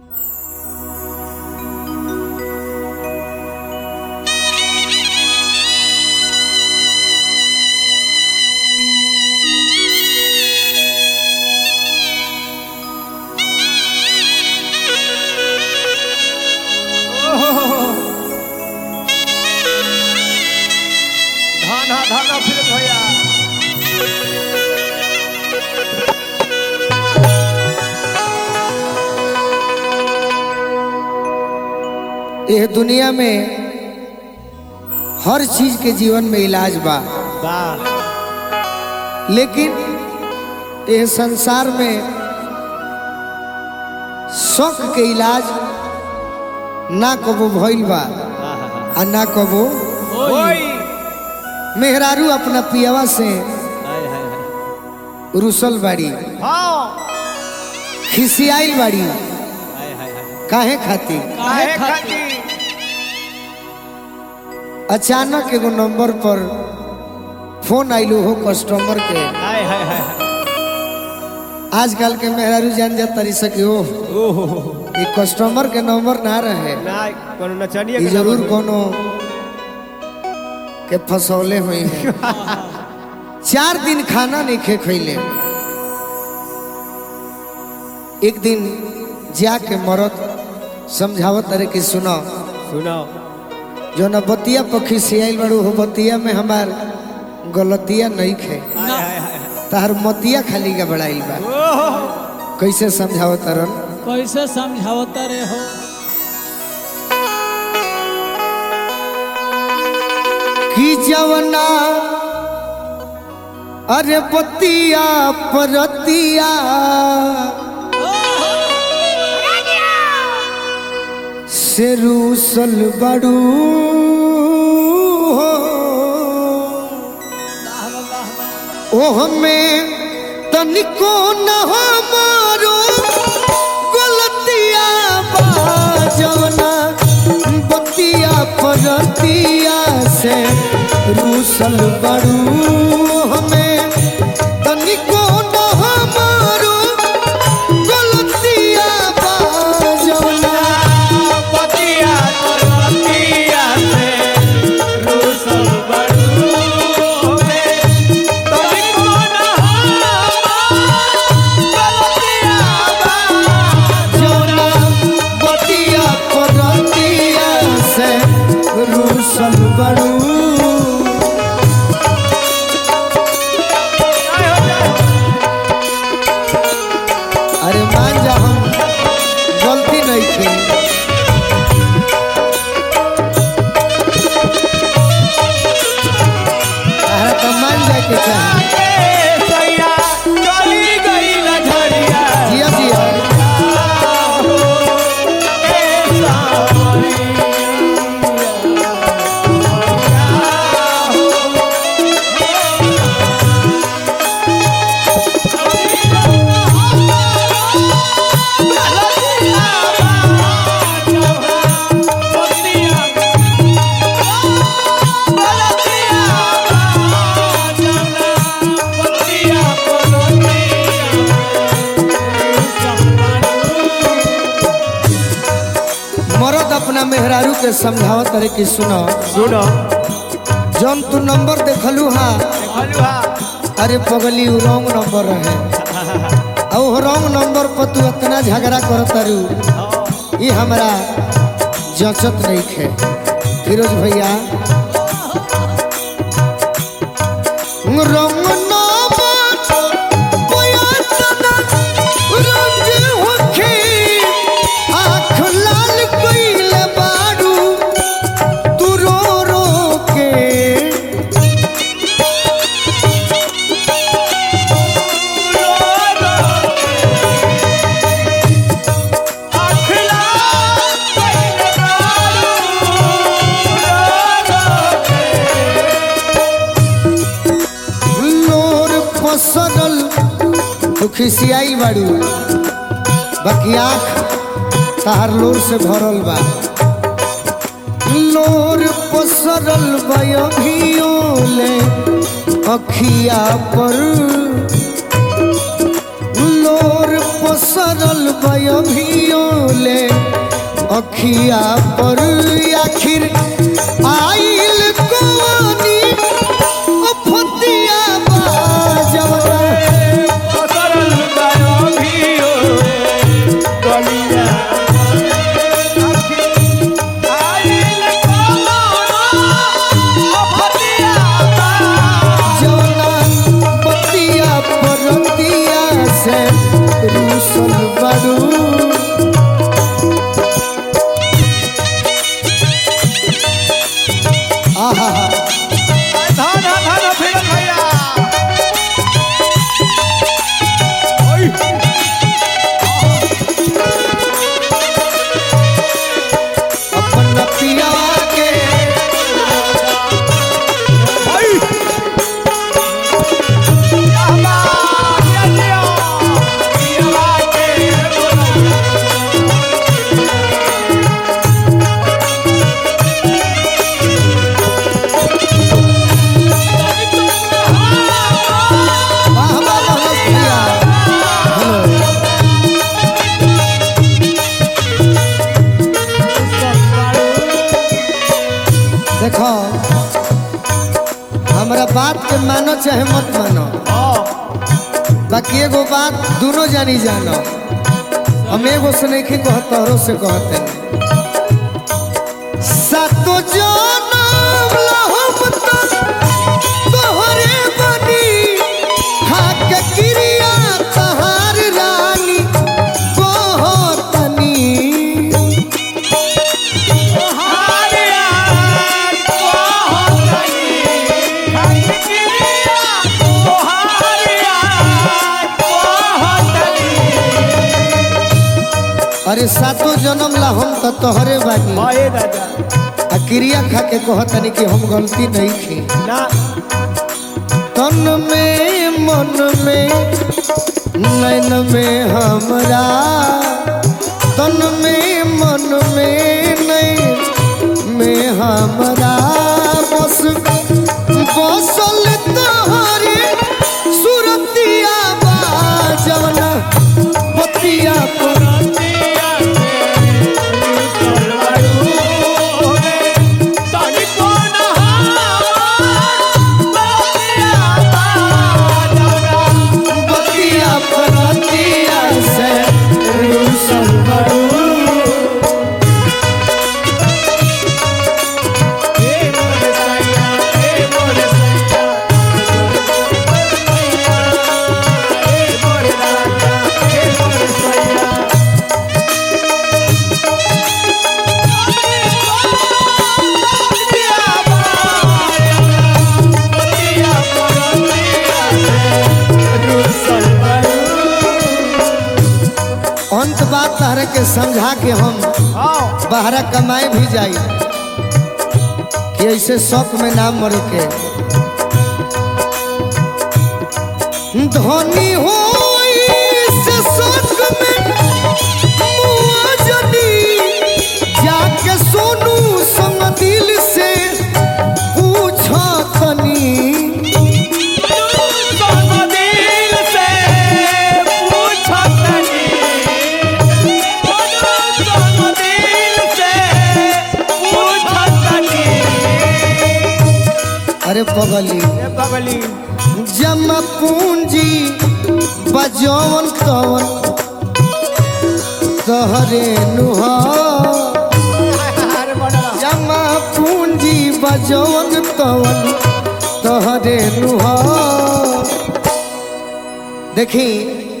धन धन फिर भैया यह दुनिया में हर चीज के जीवन में इलाज बा वाह लेकिन यह संसार में शौक के इलाज ना कबो भइल बा आ ना कबो ओई मेहरारू अपना पियावा से हाय हाय हाय रुसल बाड़ी हाँ खिसियाइल बाड़ी हाय हाय हाय काहे खातिर काहे खाती अचानक एगो नंबर पर फोन आइलो हो कस्टमर के हाय हाय हाय आजकल के मेहरारू जान जा तरी सके हो ओहो ये कस्टमर के नंबर ना रहे ना कोनो नचनिया ये के जरूर नंबर कोनो के फसौले हुई है चार दिन खाना नहीं खे खैले एक दिन जाके मरद समझावत अरे कि सुनो सुनो जो न बतिया पखी से आइल बड़ू हो बतिया में हमार गलतिया नहीं खे हाय हाय हाय तार मतिया खाली का बड़ाइल बा ओहो कैसे समझावत अरन कैसे समझावता रे हो कि जवना अरे बतिया परतिया से रूसल बड़ू हो ओह में तनिको न हमारो गलतिया बा जवना बतिया परतिया से रूसल बड़ू हमें तनिको न हमारो गलतिया बा जवना पतिया पतिया से रूसल बड़ू होवे तभी कौन गलतिया बा जवना बतिया परतिया से रूसल बड़ू अरे मान जा हम गलती नहीं थी अरे तो मान जाए के चाहे सैया चली गई लझरिया जिया जिया मरद अपना मेहरारू के समझावत रहे कि सुनो सुनो जौन तू नंबर देखलू हा हलवा अरे पगली उ रॉन्ग नंबर रहे और वो रॉन्ग नंबर पर तू इतना झगड़ा करत रू ये हमरा जचत नहीं खे फिरोज भैया रंग नंबर बयातना रंग होखे आँख लाल कइले बारू तू रो रो के लोर पसरल तू खिसियाई बाड़ू बाकी आँख तार लोर से भरल बा लोर पसरल बयोले अखिया पर लोर पसरल बयोले अखिया पर आखिर आइल कोनी ओ फतिया बाजवना सरल गायो भियो गलिया आइल कोनो फतिया बा जवना पतिया परतिया से रूसल बड़ू आहा धान धान फिर भैया ओय अपन पिया के ओय या बा या जियो या बा के बोला वाह वाह वाह पिया हेलो देखो हमरा बात के मानो चाहे मत मानो बाकी एगो बात दोनों जानी जानो हम एगो से नहीं कहत तोहरो से कहते सातो जनम लहम तक तोहरे बनी खाक क्रिया तहार रानी कहतनी अरे सातो जन्म ला हम तो तोहरे बानी आ क्रिया खा के कहतनी कि हम गलती नहीं की तन में मन में नैन में हमरा तन में मन में नैन में हमरा बस बसल तोहरे सुरतिया बाजवना पतिया पर बतिया परतिया से रूसल बड़ू अंत बात तहरे के समझा के हम बाहरा कमाए भी जाई कि ऐसे शौक में नाम मरे के धनी हो से शौक में मुआ जनी जाके सोनू संग दिल से पूछा तनी अरे पगली बगली जमा पूंजी बजौन तवन तहरे नुहा अरे बड़ा जमा पूंजी बजौन तवन तहरे नुहा देखी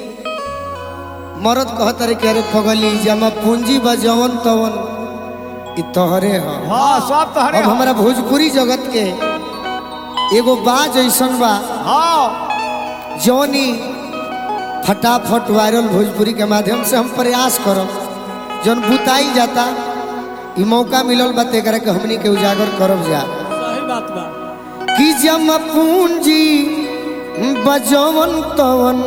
मरद कहत रे के अरे पगली जमा पूंजी बजौन तवन इ तहरे ह हाँ सब तो हरे अब हमारा भोजपुरी जगत के एगो बाज ऐसन बा हाँ जौनी फटाफट वायरल भोजपुरी के माध्यम से हम प्रयास करब जौन बुताई जाता ई मौका मिलल बा तेकरा के हमनी के उजागर करब जा सही बात बा कि जम पूंजी बजवन तवन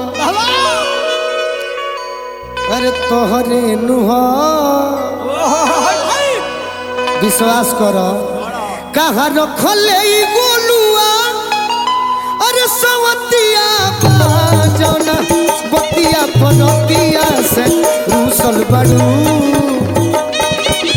अरे तोहरे नुहा विश्वास कर कहाँ रखले ई गोलुआ अरे सवतिया बाजना बतिया पनतिया से रूसल बड़ू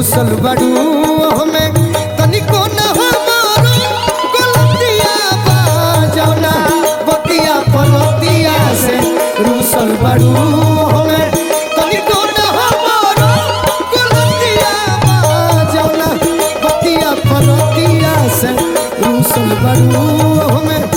रूसल बड़ू हमें तनिको न हमारो गलतिया बा जौना बतिया पलतिया से रूसल बड़ू हमें तनिको न हमारो गलतिया बा जौना बतिया पलतिया से रूसल बड़ू हमें